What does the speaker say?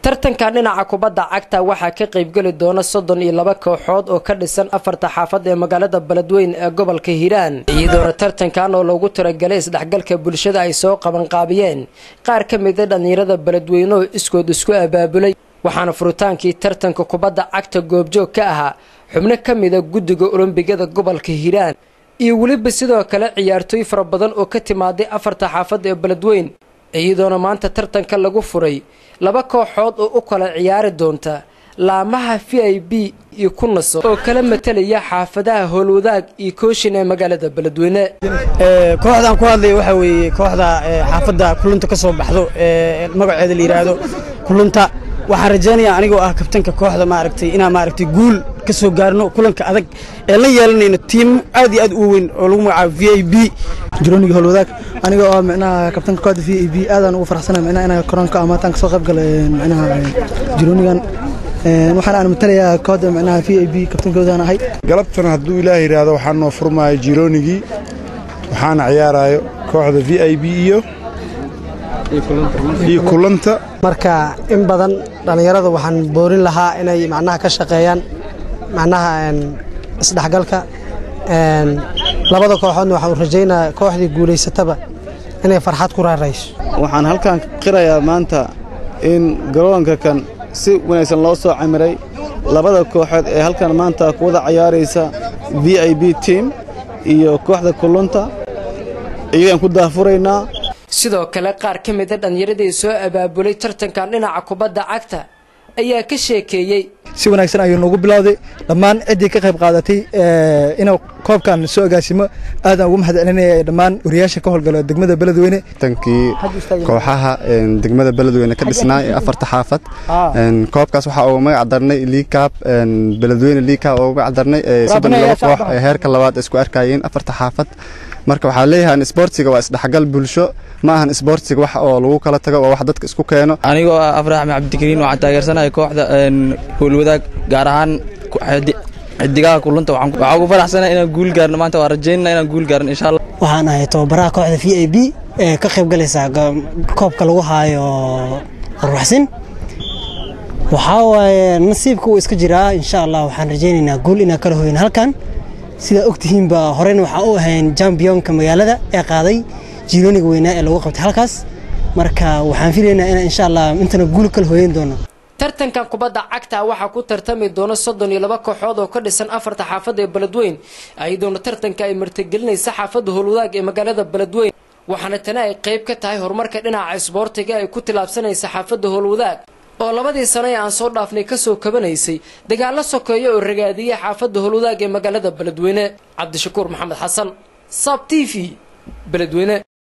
tartankan dhinaca kubadda cagta waxaa ka qaybgeli doona soddon iyo laba kooxood oo ka dhisan afarta xaafad ee magaalada beledweyn ee gobolka hiiraan iyadoona tartankan oo loogu talagalay isdhexgalka bulshada ay soo qabanqaabiyeen qaar ka mida dhallinyarada beledweyne oo iskood isku abaabulay waxaana furitaankii tartanka kubadda cagta goobjoog ka ahaa xubno ka mida guddiga olombigada gobolka hiiraan iyo weliba sidoo kale ciyaartooy fara badan oo ka timaaday afarta xaafad ee beledweyn iyadoona maanta tartanka lagu furay laba kooxood oo u kala ciyaari doonta laamaha v i b iyo kunaso oo kala matalaya xaafadaha howlwadaag iyo kooshin ee magaalada beledweyne kooxdaan ku hadlaya waxaa weeye kooxda xaafadda kulunta ka soo baxdo ee magaceeda la yidhaahdo kulunta waxaan rajaynayaa anigoo ah kabtanka kooxda maaragtay inaan maaragtay guul ka soo gaarno kulanka adag ee la yeelanayno tiim aad iyo aad u weyn oo lagu magacaabo v i b jironiga howlwadaag aniga oo micnaha kabtanka kooxda v i b aadaan ugu faraxsana micnaha inaan koronka amaataan ka soo qayb galay micnaha jironigan waxaan aan matalayaa kooxda micnaha v i b kabtankoodaan ahay galabtan hadduu ilaah yidhaahdo waxaan noo furmaayo jiroonigii waxaana ciyaaraayo kooxda v i b iyo iyo kulanta marka in badan dhallinyarada waxaan boorin lahaa inay macnaha ka shaqeeyaan macnaha isdhexgalka labada kooxoodna waxaan u rajaynayaa kooxdii guulaysataba inay farxad ku raarayso waxaan halkan qirayaa maanta in garoonka kan si wanaagsan loo soo camiray labada kooxood ee halkan maanta ku wada cayaaraysa v i b team iyo kooxda kulunta iyagaan ku daafuraynaa sidoo kale qaar ka mida dhallinyaradii soo abaabulay tartankan dhinaca kubadda cagta ayaa ka sheekeeyey si wanaagsan ayuu noogu bilowday dhammaan ciddii ka qayb qaadatay inuu koobkan soo agaasimo aadaan ugu mahad celinaya dhammaan wariyaasha ka howlgala degmada beledweyne tankii kooxaha degmada beledweyne ka dhisnaa ee afarta xaafad koobkaas waxaa ugu magac darnay liikaab beledweyne liikaab ugu magac darnay soddon iyo laba koox ee heerka labaad isku arkayeen afarta xaafad marka waxaa leeyahay isboortiga waa isdhexgal bulsho ma ahan isboortiga wax oo lagu kala tago waa wax dadka isku keeno anigoo ah afrax axmed cabdikariin waxaan taageersanahay kooxda howlwadaag gaar ahaan xidigaha kulunta waxaa ugu faraxsana inaan guul gaarno maanta waa rajaynana inaan guul gaarno insha allah waxaan ahay tababaraha kooxda v i b ee ka qayb galaysa koobka lagu haayo arwaxsin waxaa waaye nasiibka uu iska jiraa insha allah waxaan rajaynaynaa guul inaan kala hoyno halkan sidaa ogtihiinba horeyna waxaan u ahayn jambiyonka magaalada ee qaaday jiirooniga weynaa ee lagu qabtay halkaas marka waxaan filaynaa inaan insha allah intana guul kala hooyan doono tartankan kubadda cagta waxaa ku tartami doona soddon iyo laba kooxood oo ka dhisan afarta xaafad ee beledweyn iyadoona tartanka ay martigelinaysa xaafadda howlwadaag ee magaalada beledweyn waxaana tani ay qayb ka tahay horumarka dhinaca isboortiga ay ku tilaabsanaysa xaafadda howlwadaag oo labadii sano ee aan soo dhaafnay ka soo kabanaysay dagaallo sokeeya oo ragaadiyay xaafadda howlwadaag ee magaalada beledweyne cabdishakuur maxamed xasan sab t v beledweyne